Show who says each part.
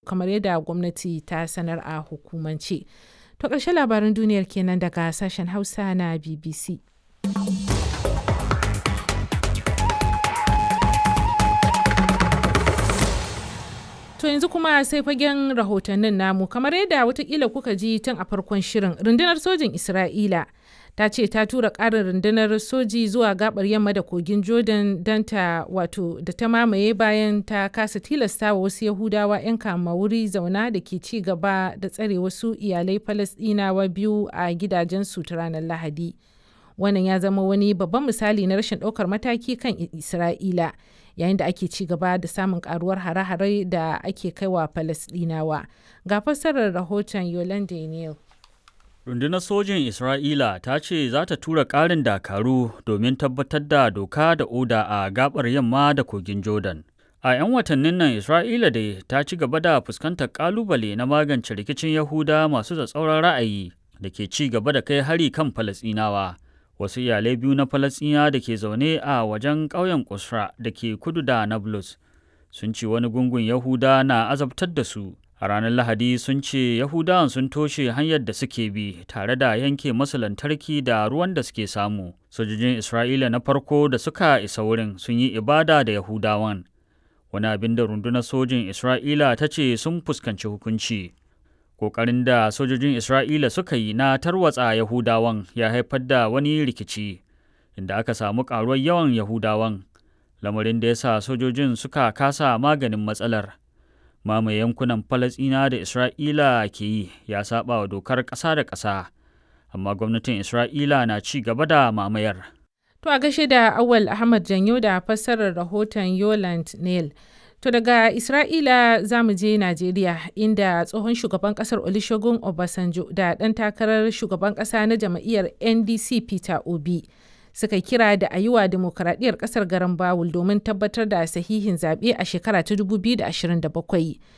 Speaker 1: kamar yadda gwamnati ta sanar a hukumance. To ƙarshen labaran duniyar kenan daga sashen Hausa na BBC. To yanzu kuma sai fagen rahotannin namu kamar yadda watakila kuka ji tun a farkon shirin rundunar sojin Isra'ila ta ce ta tura ƙarin rundunar soji zuwa gabar yamma da kogin Jordan don ta wato da ta mamaye bayan ta kasa tilasta wa wasu Yahudawa 'yan kama wuri zauna da ke ci gaba da tsare wasu iyalai Falasɗinawa biyu a gidajensu ta ranar Lahadi. Wannan ya zama wani babban misali na rashin ɗaukar mataki kan Isra'ila. yayin da ake ci gaba da samun karuwar hare-hare da ake kaiwa Falasɗinawa. Ga fassarar rahoton Yolande Neal.
Speaker 2: Rundunar sojin Isra'ila ta ce za ta tura ƙarin dakaru domin tabbatar da doka da oda a gabar yamma da kogin Jordan. A 'yan watannin nan Isra'ila da ta ci gaba da fuskantar ƙalubale na magance rikicin Yahuda masu tsatsauran ra'ayi da ke ci gaba da kai hari kan Falasɗinawa. wasu iyalai biyu na falasɗina da ke zaune a wajen ƙauyen kusra da ke kudu da nablus sun ce wani gungun yahuda na azabtar da su a ranar lahadi sun ce yahudawan sun toshe hanyar da suke bi tare da yanke masu lantarki da ruwan da suke samu sojojin isra'ila na farko da suka isa wurin sun yi ibada da yahudawan wani abin da rundunar sojin isra'ila ta ce sun fuskanci hukunci Ƙoƙarin da sojojin Isra'ila suka yi na tarwatsa Yahudawan ya haifar da wani rikici, inda aka samu ƙaruwar yawan Yahudawan, lamarin da ya sa sojojin suka kasa maganin matsalar. Mamaye yankunan Falasɗina da Isra'ila ke yi ya saba wa dokar ƙasa da ƙasa, amma gwamnatin Isra'ila na ci gaba da mamayar.
Speaker 1: To a gashe da Awal Ahmad Janyo da fassarar rahoton Yoland Neil. To daga Isra'ila za mu je Najeriya inda tsohon shugaban kasar Olusegun Obasanjo da ɗan takarar shugaban ƙasa na jam'iyyar NDC Peter Obi suka kira da a yi wa demokuraɗiyyar ƙasar garan Bawul domin tabbatar da sahihin zaɓe a shekara ta 2027.